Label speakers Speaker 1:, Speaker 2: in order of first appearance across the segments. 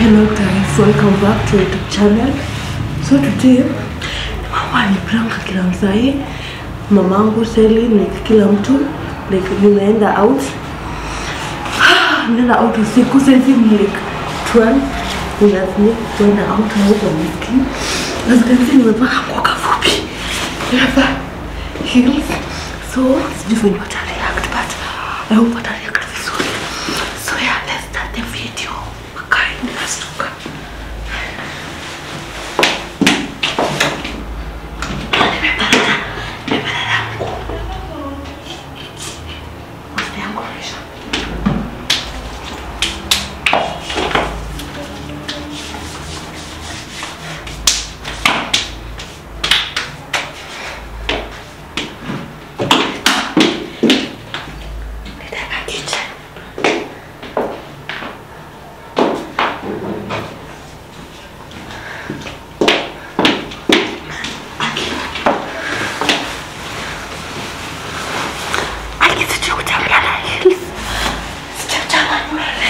Speaker 1: Hello guys, welcome back to YouTube channel. So today mama alipranka kila msai, mamangu Sally, like kila mtu like nimeenda out nimeenda out usiku sasa hivi ni like 12 unazini kuenda out na huko mski as you can see nimepaka nguo kafupi nimevaa heels so sijui venye wata react but I hope wata react vizuri so yeah let's start the video makae ninastuka Mafuta yangu yameisha. Nitaeka kitchen. Aki sijui kutembea na heels. Sijachana nywele.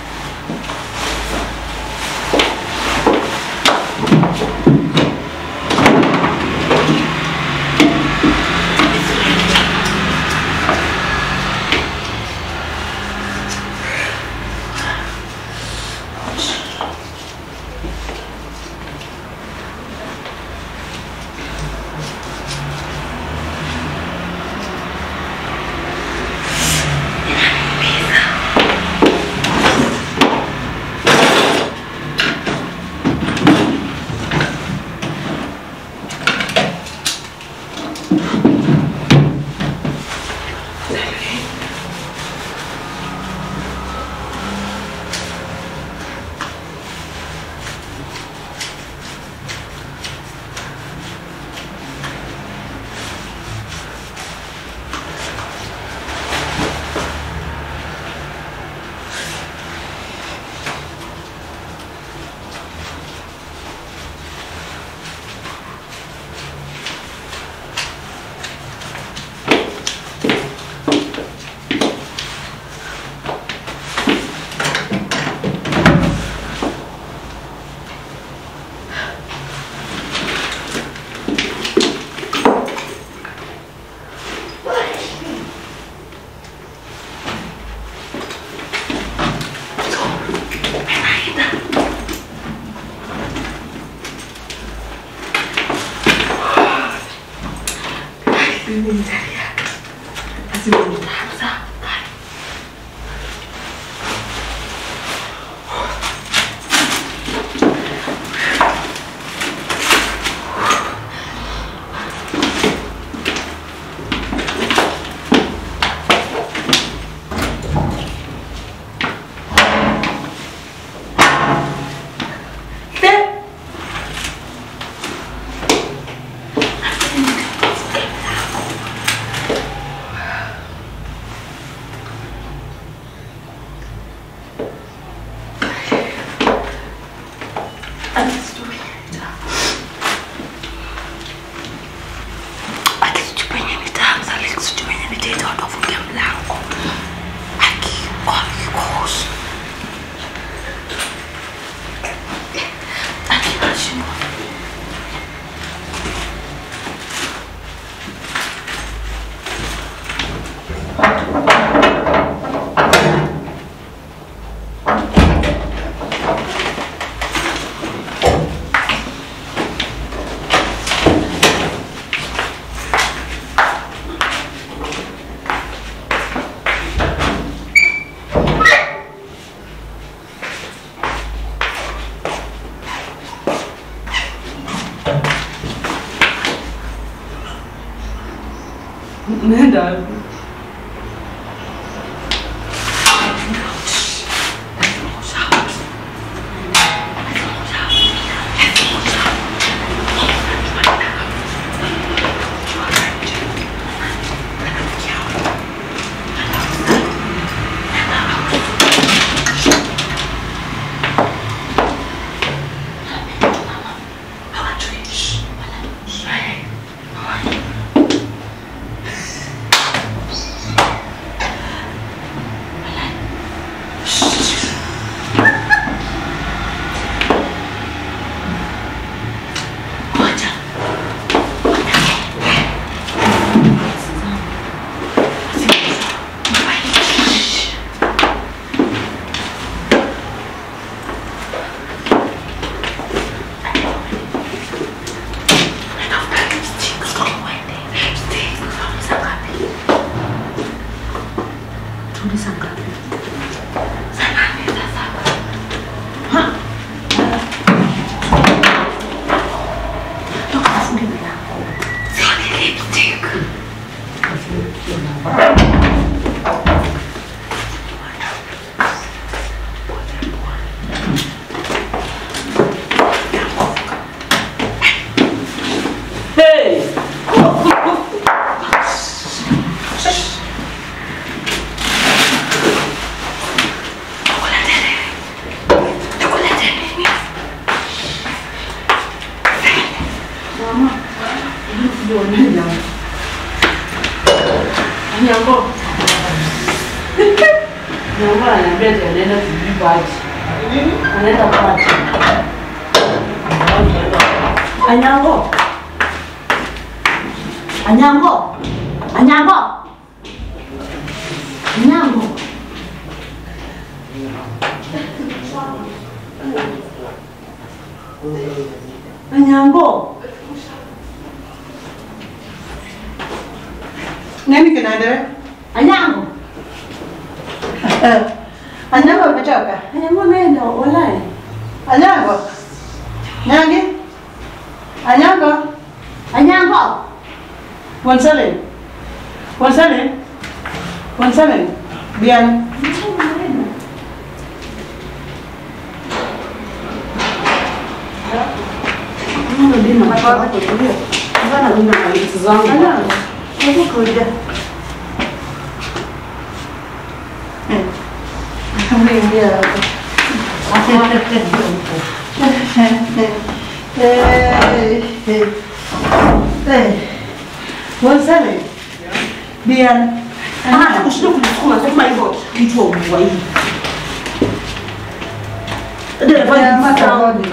Speaker 1: Mimi nitareact. Lazima nitaanza. Bye. Mungu ananiambia ati anaenda sijui party. Anaenda party. Anyango. Anyango. Anyango. Anyango. Anyango.
Speaker 2: Nini kinaendelea?
Speaker 1: Anyango.
Speaker 2: Eh, Anyango umetoka?
Speaker 1: Anyango ameenda walai.
Speaker 2: Anyango? Nyangi? Anyango?
Speaker 1: Anyango.
Speaker 2: Wansale? Wansale? Wansale? Bien.
Speaker 1: Mama dina mapaka kutulia. Mbona una malizi zangu?
Speaker 2: Anyango? Hebu kuja. Eh. Umeingia hapa. Eh, eh, eh. Wansale? Bien.
Speaker 1: Hata kushinda kunisukuma sema hivyo kichwa ubwa hivi. Ndio
Speaker 2: Haya, mata hodi.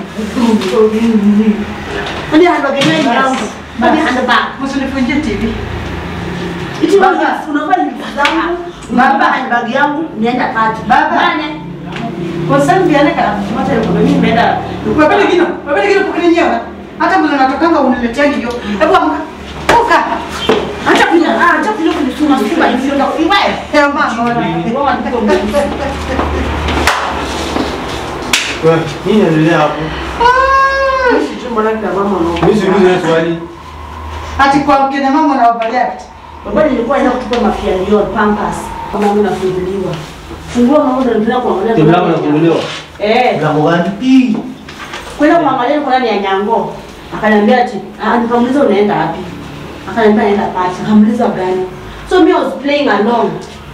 Speaker 1: Ndio hando gani yangu. Ndio hando ba.
Speaker 2: Msinifunjie TV.
Speaker 1: Iti
Speaker 2: Baba.
Speaker 1: baba unavaa hivi zangu.
Speaker 2: Baba.
Speaker 1: Baba handbag yangu nienda party.
Speaker 2: Baba.
Speaker 1: Nane.
Speaker 2: Wansale bien kala.
Speaker 1: Mata yuko mimi nimeenda.
Speaker 2: Wewe kino, wewe kino kukininyewa. Hata mbona natokanga uniletea hiyo. Hebu amka. Toka.
Speaker 1: Acha kuja, ah, acha kuja kunisukuma sukuma hivi ndio iwae.
Speaker 2: Eh mama.
Speaker 1: Wao wanataka mimi.
Speaker 3: Wewe, nini inaendelea hapo?
Speaker 1: Sijui mbona kina mama wanaogopa.
Speaker 3: Mimi siulize hiyo swali.
Speaker 2: Ati kwa kina mama na wabalia.
Speaker 1: Baba nilikuwa naenda kutupa mafialio Pampers kama mimi nafunguliwa. Fungua mama ndio ndio kuangalia.
Speaker 3: Timu langu inafunguliwa.
Speaker 1: Eh,
Speaker 3: Mlango gani?
Speaker 1: kwenda kuangalia niko ndani ya nyango. Akaniambia ati, ah, nikamuuliza unaenda wapi? Akaniambia naenda party. Nikamuuliza gani? So me I was playing along.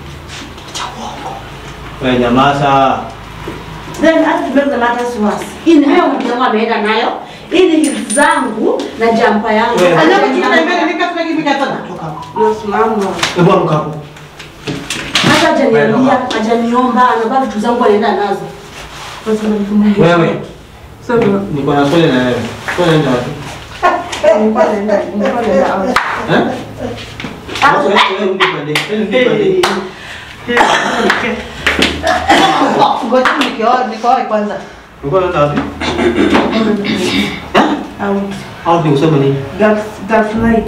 Speaker 3: Wewe nyamaza.
Speaker 1: Then hata to make the matters worse. Hii ni leo mtu wangu ameenda nayo. Hii ni heels zangu na jampa yangu.
Speaker 3: Wewe.
Speaker 2: Anyapo jina mbele nikatuna hivi katana. Toka.
Speaker 1: Nasimama.
Speaker 3: Hebu amka hapo.
Speaker 1: Hata hajaniambia, hajaniomba, anabaki vitu zangu anaenda nazo. Nasema mtu mwingine.
Speaker 3: Wewe.
Speaker 1: Sasa
Speaker 3: Niko na swali na wewe. Swali naenda wapi?
Speaker 1: nilikuwa naenda, nilikuwa naenda out.
Speaker 3: Eh? Sasa wewe rudi pande. Rudi pande.
Speaker 2: Ngoja nikioa nikoa kwanza.
Speaker 3: Ulikuwa unaenda wapi?
Speaker 1: Out.
Speaker 3: Au ni useme nini?
Speaker 1: That that night.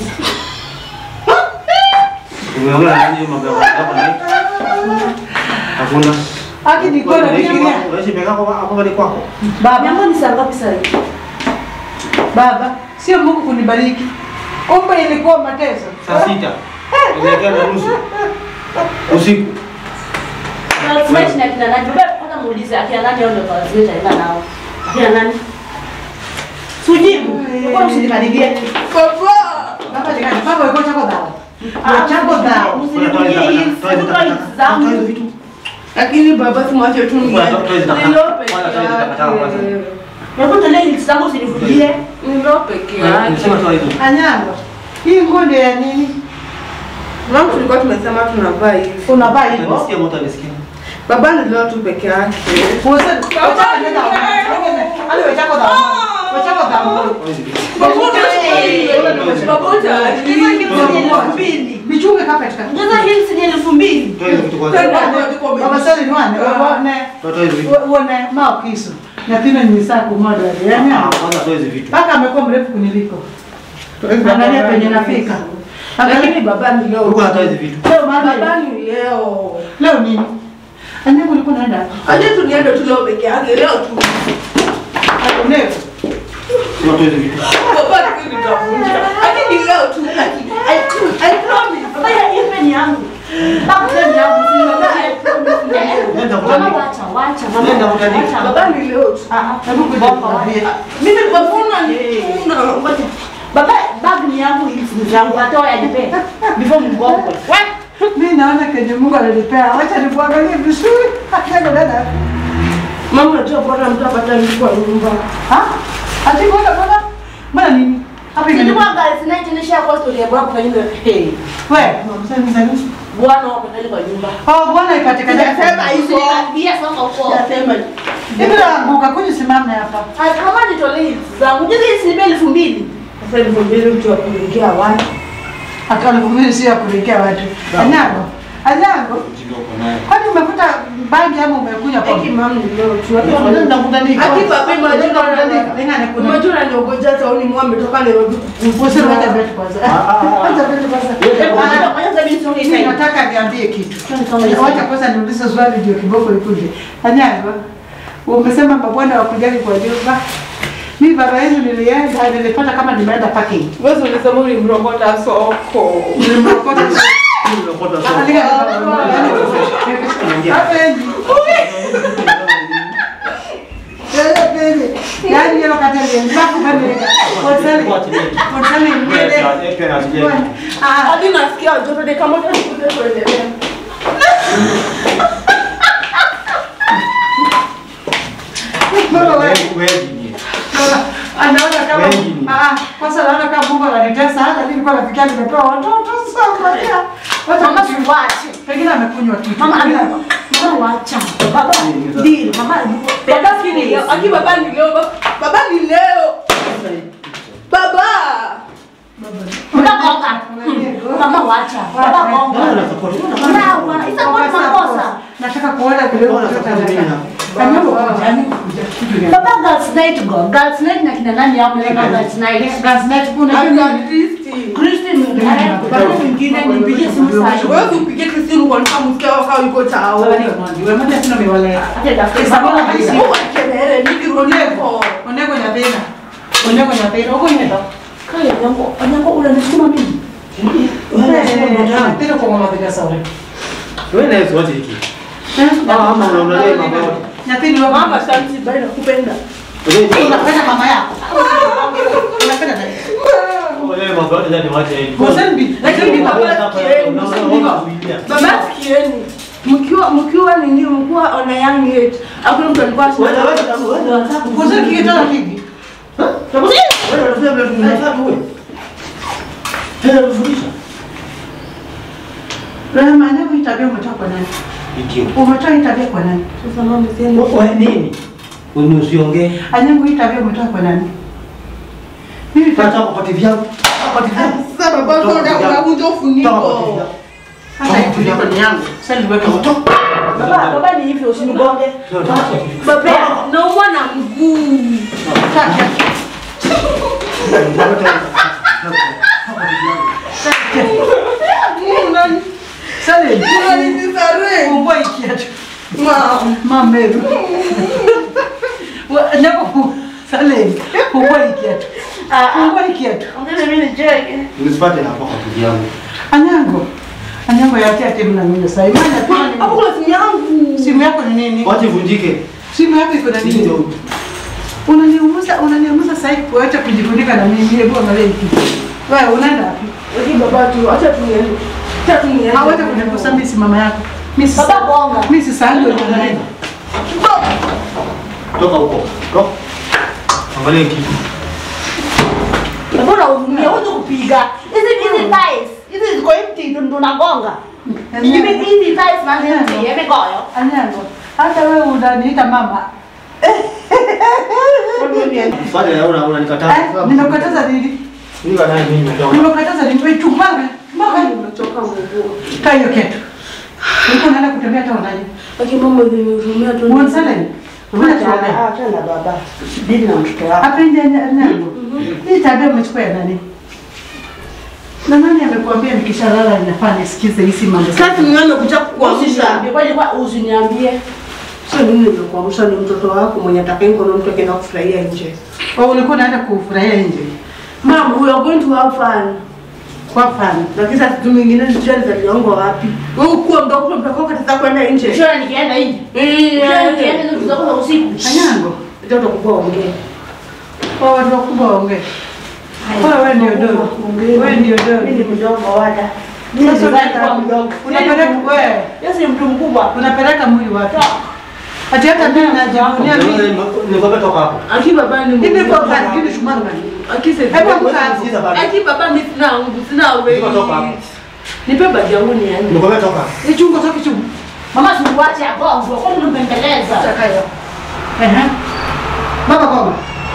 Speaker 3: Umeongea na nini mambo ya hapa na Hakuna.
Speaker 2: Haki niko na fikiria.
Speaker 3: Wewe peka hapo hapo ni kwako.
Speaker 2: Baba,
Speaker 1: Nyama ni saa ngapi sasa hivi?
Speaker 2: baba, sio Mungu kunibariki. Kumbe ilikuwa mateso.
Speaker 3: Saa sita. Inaelekea na nusu. Usiku.
Speaker 1: That night na kina nani? Baba kwanza muulize akina nani au ndio kazi itaenda nao. Akina nani? Sujibu. Kwa usinikaribie.
Speaker 2: Baba jikani, baba yuko chako dawa. Yuko chako dawa.
Speaker 1: Usinikaribie hii. Sikutoa hizi zangu.
Speaker 4: Lakini baba simwache tu niende. Nilo peke yake.
Speaker 1: Hebu tolea hizi zangu usinivujie.
Speaker 4: Nilo peke
Speaker 3: Nisema
Speaker 4: yake.
Speaker 3: tu hizo.
Speaker 2: Anyango. Hii nguo ndio ya nini?
Speaker 4: Mama tulikuwa tumesema tunavaa hivi.
Speaker 2: Unavaa hivyo?
Speaker 3: Nisikia moto nisikia.
Speaker 4: Baba nilio tu peke yake.
Speaker 2: Uweze kuchaka nenda. Ali wewe chako dawa. Wewe chako dawa. Michunge carpet ka.
Speaker 1: Ngaza hii si elfu mbili.
Speaker 3: Toa hizo vitu kwanza.
Speaker 2: Baba sasa ni wane. Wane.
Speaker 3: Toa hizo vitu.
Speaker 2: Wane mao kisu. Na tena ni saa kumoja. Yaani
Speaker 3: Ah, kwanza toa hizo vitu.
Speaker 2: mpaka amekuwa mrefu kuniliko. Angalia penye nafika.
Speaker 4: Lakini
Speaker 2: Angalia
Speaker 4: baba ni leo.
Speaker 3: Ulikuwa unatoa hizo vitu.
Speaker 2: leo mama.
Speaker 4: Baba ni leo.
Speaker 2: Leo nini? Anyango ulikuwa unaenda?
Speaker 4: Aje tuniende tu leo peke yake leo tu.
Speaker 2: Leo.
Speaker 3: Sema toa hizo vitu.
Speaker 4: Baba ni nitavunja. Lakini leo tu.
Speaker 1: I, I promise. Baba ya ipe ni yangu. Baba ni yangu. Baba I promise.
Speaker 3: Nenda
Speaker 1: Mama
Speaker 3: kutandika.
Speaker 1: wacha, wacha. Mama
Speaker 3: Nenda kutandika.
Speaker 1: wacha.
Speaker 4: Baba ni leo tu.
Speaker 1: Ah, ah.
Speaker 2: Hebu kuja nikwambie.
Speaker 1: Mimi nimefuna ni ngoja. Baba bag ni yangu hizi ni zangu hata waya nipe. Before mgongo. What?
Speaker 2: Mimi naona kenye Mungu alinipea. Wacha nikuangalie vizuri. Anyango dada.
Speaker 4: Mama unajua bora mtu apata kwa nyumba.
Speaker 2: Ha? Ati mbona mbona? Mbona nini? Hapa imeni.
Speaker 1: Nilikuwa guys night nisha kwa story ya baba kwa hiyo. Hey.
Speaker 2: Wewe, msanii msanii.
Speaker 4: Bwana wako ndani kwa nyumba.
Speaker 2: Oh, bwana ipatikane.
Speaker 4: Sijasema hivyo.
Speaker 5: Usinikaribie sasa huko.
Speaker 4: Sijasema.
Speaker 2: Hivi naanguka kuja simame hapa.
Speaker 5: Ah, Kama nitolee hizi zangu. Juzi hizi ni elfu mbili.
Speaker 4: Sasa elfu mbili mtu wa kuingia watu.
Speaker 2: Akaona sio ya kurekea watu. Anyago. Anyago.
Speaker 3: Ujinga uko nayo.
Speaker 2: Kwani umekuta bangi ama umekuja kwa
Speaker 4: Eki mama ni leo tu.
Speaker 2: Nakutandika.
Speaker 4: Akipa pema
Speaker 2: Nakutandika. Lingane kuna.
Speaker 4: Umejua unaniongoja tauni mwa ametoka Nairobi
Speaker 2: Useme wacha beti kwanza. Wacha beti kwanza.
Speaker 5: Ngoja kwanza mimi nisonge
Speaker 2: Mimi
Speaker 5: hivi.
Speaker 2: nataka niambie kitu. Wacha kwanza niulize swali ndio kiboko ikuje. Anyago. Umesema mabwana wakujali kwa nyumba. Mimi baba yenu nilienda nilipata kama nimeenda parking.
Speaker 4: Wewe ulisema ulimrokota soko.
Speaker 2: Nilimrokota.
Speaker 3: Nimekota
Speaker 2: Ah,
Speaker 3: soko.
Speaker 2: lingane baba. Hapendi. Yaani hiyo kata ile mbaku bende. Konsali. Konsali mbele. Ah,
Speaker 4: Hadi nasikia joto de kama tunakute kuendelea.
Speaker 2: baba wewe. Anaona kama
Speaker 3: Wengi ni.
Speaker 2: ah, kwanza naona kama Mungu ananitesa hata mimi nilikuwa nafikia nimepewa watoto sasa. Wacha
Speaker 5: Mama
Speaker 2: mama
Speaker 5: siwache.
Speaker 2: pengine amekunywa kitu.
Speaker 5: Mama ana mama wacha. Baba. Ndio, mama.
Speaker 4: Baba si ni leo. Aki baba ni leo. Baba- Baba ni leo. Baba.
Speaker 5: Mama gonga. Mama wacha. Baba gonga. Sawa, isa kwa makosa.
Speaker 2: Nataka kuona vile
Speaker 3: Mbona
Speaker 2: mtoto
Speaker 3: sasa mimi
Speaker 2: anakaa.
Speaker 3: na-
Speaker 2: Kanyogo kujani kuja.
Speaker 5: Baba girls night go. Girls night na kina nani hapo leo girls night.
Speaker 2: Gas night kuna
Speaker 4: Aki
Speaker 2: nini?
Speaker 4: Kristi.
Speaker 5: Christine, baba mwingine nipigie simu sasa.
Speaker 4: Wewe upige Kristi kwa nini msikia wao yuko chao.
Speaker 2: Wewe ndio mwandi. Wewe mbona sina miwale?
Speaker 5: Acha daftari.
Speaker 2: Sababu
Speaker 5: Baba
Speaker 2: kabisa.
Speaker 5: kabisa.
Speaker 4: Mungu akelele nikirudiko.
Speaker 2: Onego nyapena. Onego nyapena. Uko nyenda.
Speaker 5: Kaya yangu, yangu unanisukuma mimi.
Speaker 2: Tena kwa mama bila sawa.
Speaker 3: Wewe na Yesu waje hiki. Ah, ama unaongelea mambo yote.
Speaker 2: Nyapeni wa
Speaker 4: Mama shanti bali nakupenda.
Speaker 3: Wewe
Speaker 2: unapenda mama yako. Unapenda nani?
Speaker 3: wewe mambo yote ndani waje hivi.
Speaker 2: Mosambi.
Speaker 4: Lakini baba sikieni. Baba sikieni. Mkiwa mkiwa nini mkiwa on a young age. Hakuna mtu alikuwa
Speaker 3: Wewe wewe
Speaker 2: Mosambi kikitoa kiki.
Speaker 3: wewe unafanya vile tunafanya wewe. Tena kufundisha.
Speaker 2: Rehema, ndio hii tabia umetoa kwa nani?
Speaker 3: Ikiwa.
Speaker 2: Umetoa hii tabia kwa nani?
Speaker 4: Sasa mama sema.
Speaker 3: Wewe nini? Wewe usiongee.
Speaker 2: Anyangu hii tabia umetoa kwa nani? Mimi
Speaker 3: Pata kwa pati vyangu. Pati vyangu.
Speaker 4: Sasa baba sio unavunja ufuniko.
Speaker 2: hata hii kuliko ni yangu. Sasa niweke moto.
Speaker 5: Baba, baba ni hivyo usinigonge.
Speaker 4: Baba naumwa na mguu.
Speaker 2: Sasa
Speaker 4: Unaninisare.
Speaker 2: fungua hii kiatu.
Speaker 4: Mama.
Speaker 2: Mameru. Wa- Nyako fu- Sale, fungua hii kiatu. Fungua hii kiatu.
Speaker 5: Ongeza mimi nicheke.
Speaker 3: Nisipate hapo kwa pati vyangu.
Speaker 2: Anyango. Anyango ya tia timu na mimi sasa. Imani pia
Speaker 4: Hapo
Speaker 2: ni
Speaker 4: kuna simu yangu.
Speaker 2: simu yako ni nini?
Speaker 3: Wache vunjike.
Speaker 2: Simu yako iko na
Speaker 3: Sisi
Speaker 2: nini?
Speaker 3: ndio
Speaker 2: Unaniumiza, unaniumiza sasa hivi kuacha kujifunika na mimi. Hebu angalia hiki. Wewe unaenda wapi?
Speaker 4: Lakini baba tu acha tu niende. Acha tu niende.
Speaker 2: Hawacha kunigusa mimi si mama yako. Mimi si
Speaker 5: Baba gonga.
Speaker 2: mimi si sahani wewe unaenda.
Speaker 3: toka huko. Toka. Angalia kitu.
Speaker 5: Mbona unahurumia wewe kupiga? Hizi hizi ties. Hizi ziko empty ndo ndo nagonga. Hivi hizi ties na hizi yamegoyo.
Speaker 2: Anyango. Hata wewe unaniita mama.
Speaker 3: Fanya ya una unanikataa.
Speaker 2: Eh, nimekataza nini?
Speaker 3: Mimi bana mimi nimetoka.
Speaker 2: Nimekataza nini? Wewe chumbanga. Mama,
Speaker 4: Nimechoka nguvu.
Speaker 2: kaa hiyo kitu. Niko naenda kutembea hata unaje?
Speaker 4: Lakini mama nimehurumia tu.
Speaker 2: Mwanzale. Unatembea.
Speaker 5: Acha na baba. Dini na mtoto wako.
Speaker 2: Hapa nje Anyango. Hii tabia umechukua ya nani? Na nani amekuambia nikishalala ninafaa nisikize hizi mambo?
Speaker 4: Sasa mimi nimekuja kukuamsha.
Speaker 5: Usiniambie kwani kwa usiniambie.
Speaker 4: Sasa mimi nimekuamsha ni mtoto wako mwenye atakaye ngono mtu akienda kufurahia nje.
Speaker 2: Au ulikuwa unaenda kufurahia nje?
Speaker 4: Mom, we are going to have fun.
Speaker 2: Kwa fani.
Speaker 4: Lakini sasa siku nyingine sijui alizaliwangu wapi. Wewe ukuwa mdogo mdogo kataka kwenda nje.
Speaker 5: Sio nikienda hivi. Sio nikienda hizo kidogo za usiku.
Speaker 2: Anyango.
Speaker 4: Ndio utakuwa ongea.
Speaker 2: Kwa watu wakubwa waongee. Kwa wewe ndio dogo. Wewe ndio
Speaker 5: Mimi ni
Speaker 2: dogo.
Speaker 5: mdogo wada.
Speaker 2: Sasa
Speaker 5: Sasa
Speaker 2: unataka
Speaker 5: mdogo.
Speaker 2: unapeleka wewe
Speaker 5: Yeye si mtu mkubwa.
Speaker 2: unapeleka mwili wapi? Ati hata mimi najivunia mimi.
Speaker 3: Nikwambia toka hapo.
Speaker 4: Aki baba ni
Speaker 2: Hivi kwa kani kile shumari gani?
Speaker 4: Aki sasa.
Speaker 2: Hebu amka hapo.
Speaker 3: Sikiza bado.
Speaker 4: Aki baba mimi sina nguvu, sina
Speaker 3: Niko toka hapo.
Speaker 4: weight. Nipe bagi yangu niende.
Speaker 3: Nikwambia toka.
Speaker 2: Hii chungu toki chungu.
Speaker 5: Mama simwache agongwe, kwani unampembeleza?
Speaker 2: Chakayo. Ehe. Baba koma.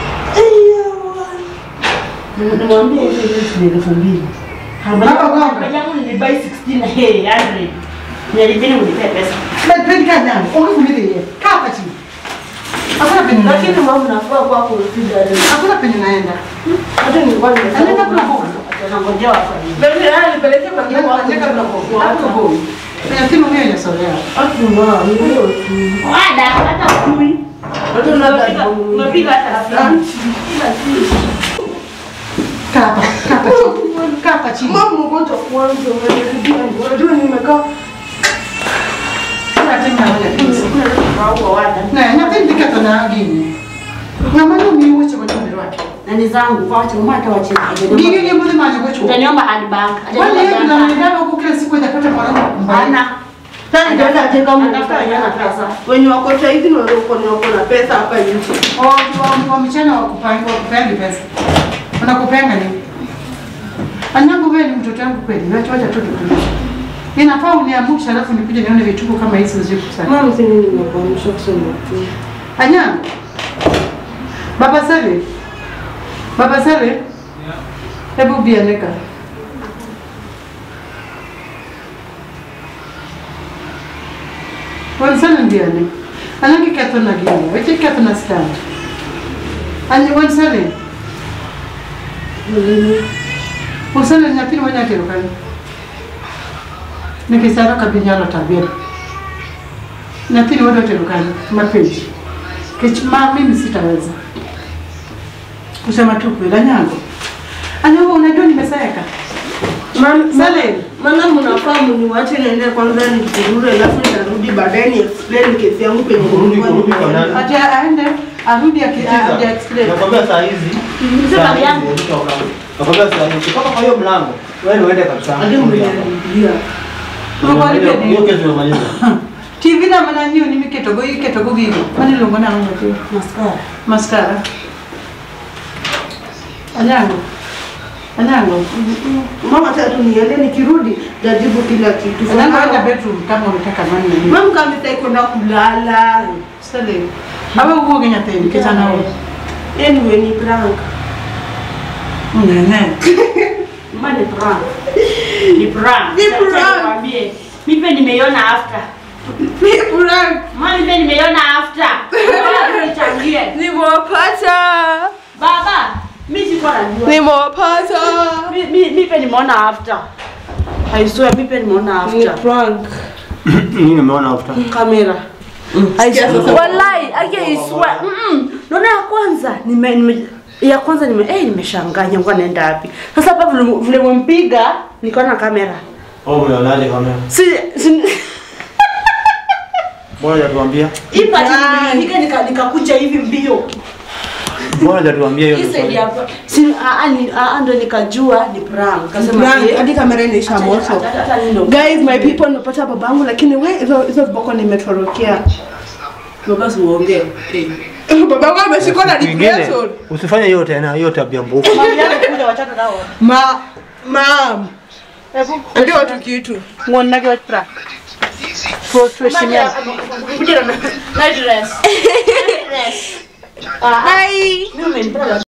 Speaker 5: Nimwambie hizo hizo ni elfu mbili.
Speaker 2: Baba gonga.
Speaker 5: Bagi yangu nilibai 16 hey 100. Nialibini unipe pesa.
Speaker 2: Let pen ka nyama. Ongea yeye. Kaa hapa chini. Hakuna penye
Speaker 4: Lakini
Speaker 2: naenda.
Speaker 4: mama nafaa kwa kurudia leo.
Speaker 2: Hakuna penye naenda.
Speaker 4: Hata nilikuwa
Speaker 2: Anaenda
Speaker 4: nimesahau.
Speaker 2: kuna boga.
Speaker 5: Tunangojea watu waje.
Speaker 4: Baby, haya nipeleke bagi yangu hapo.
Speaker 2: Anaenda kuna boga. Hapo boga. Kwenye timu mimi inasolea.
Speaker 4: Hakuna, ni hiyo tu.
Speaker 5: Wada hata kumi.
Speaker 4: Hata
Speaker 5: Unapiga unapiga hata rafiki.
Speaker 2: Kaa hapa. Kaa hapa chini. Kaa hapa chini.
Speaker 4: Mama mgonjwa kwanza, unanirudia. Unajua nimekaa
Speaker 2: Kaa chini na wewe.
Speaker 5: Kwa wada.
Speaker 2: Na nyapendi kata na gini. Ngamano mi wuce kwa chumba wake.
Speaker 5: Na ni zangu kwa wacha mama atawache.
Speaker 2: Gini ni mbona maji kwa chumba.
Speaker 5: Utaniomba handbag.
Speaker 2: Wale yeye tunamwendana huko kila siku hajapata mwanangu mbaya.
Speaker 5: Hana.
Speaker 4: Sasa nitaenda katika
Speaker 5: Anatafuta wenyewe na pesa.
Speaker 4: wenye wako saizi ni wale wako na wako na pesa hapa nje.
Speaker 2: Oh, wa wa mchana wa kupanga wa kupanga pesa. Unakupanga nini? Anyangu wewe ni mtoto wangu kweli. Wacha wacha tu tu. Inafaa uniamsha alafu nikuje nione vituko kama hizi usiku sana.
Speaker 4: Mama sisi nini nimekuamsha kusema tu.
Speaker 2: Anyangu. Baba Sale. Baba Sale. Hebu bianeka. Wansana ndiane. Anangi kato na gini. Wache kato na stand. Anyi wansale. Wansale nyapiri wanya kero kani. Nikisara kabinyalo tabia. Nyapiri wado tero kani. Mapenzi. Kech ma mimi sitaweza. Kusema tu kweli Anyango. Anyango unajua nimesaeka.
Speaker 4: Mama
Speaker 2: Sale.
Speaker 4: Maana mnafaa mniwache niende kwanza nijurure alafu nitarudi baadaye ni explain kesi yangu penye
Speaker 3: Kurudi-
Speaker 4: nilikuwa
Speaker 3: kurudi kwa
Speaker 4: nimeenda.
Speaker 3: nani?
Speaker 2: Ati aende arudi aki aje explain.
Speaker 3: Nakwambia saa hizi.
Speaker 5: Sema
Speaker 3: saa hizi
Speaker 5: yangu.
Speaker 3: ukitoka. Nakwambia saa hizi ukitoka kwa hiyo mlango, wewe ndio uende kabisa.
Speaker 4: Hadi mniharibia.
Speaker 2: Mwakwalike ni-
Speaker 3: Hiyo kesi umemaliza.
Speaker 2: TV na mana nyiu ni miketo go iketo go gigo. Mani longo na ngo tu.
Speaker 5: Mascara.
Speaker 2: Mascara. Anyango. Anyango.
Speaker 4: Mama tatu niende nikirudi jajibu kila kitu.
Speaker 2: Anyango enda bedroom kama unataka mani na nini.
Speaker 4: Mama kama sitaki kwenda kulala.
Speaker 2: Sale. Aba uwo genya tendi kitana wo.
Speaker 4: Anyway ni prank.
Speaker 2: Nene.
Speaker 5: Mama ni prank. Ni prank.
Speaker 4: Ni
Speaker 5: Sasa
Speaker 4: prank.
Speaker 5: nikwambie. Mimi pia nimeiona after.
Speaker 4: Ni prank.
Speaker 5: Mama mimi pia nimeiona after. Baba nichangie.
Speaker 4: Nimewapata.
Speaker 5: Baba, mimi sikuwa najua.
Speaker 4: Nimewapata.
Speaker 5: Mi- mi- Mimi pia nimeona after. I swear mimi pia nimeona
Speaker 4: Ni
Speaker 5: after.
Speaker 4: prank.
Speaker 3: Nini nimeona after?
Speaker 5: Kamera.
Speaker 4: Sikia sasa.
Speaker 5: Wallahi, ake I swear. Mm. Naona ya kwanza nime, nime ya kwanza nime eh nimeshangaa nyangu anaenda wapi. Sasa hapa vile vile mpiga nikaona kamera.
Speaker 3: Oh, umeonaje kamera?
Speaker 5: Si, si
Speaker 3: Mbona hujatuambia?
Speaker 5: hii pati nimefika nika nikakuja hivi mbio.
Speaker 3: Mbona hujatuambia hiyo?
Speaker 5: Hii
Speaker 3: ndio
Speaker 5: side
Speaker 3: swali?
Speaker 5: hapa. Si a a ni a a ndo nikajua ni prank. Kasema
Speaker 4: Prank.
Speaker 5: eh,
Speaker 4: Hadi kamera inaisha
Speaker 5: acha-
Speaker 4: moto.
Speaker 5: acha- acha nindo.
Speaker 4: Guys, my people nimepata babangu lakini we hizo hizo viboko nimetorokea.
Speaker 5: Baba uongee.
Speaker 4: Babangu ameshikwa na
Speaker 3: Ingine,
Speaker 4: depression.
Speaker 3: Usifanye hiyo tena, hiyo tabia mbovu.
Speaker 5: Mami yake kuja wachana nao.
Speaker 4: Ma mam. Ndio watu kitu.
Speaker 2: Ngonna ge pra. Professional.
Speaker 5: Kuja na night dress. Night dress. Ah,
Speaker 4: Bye.
Speaker 5: mimi umenipenda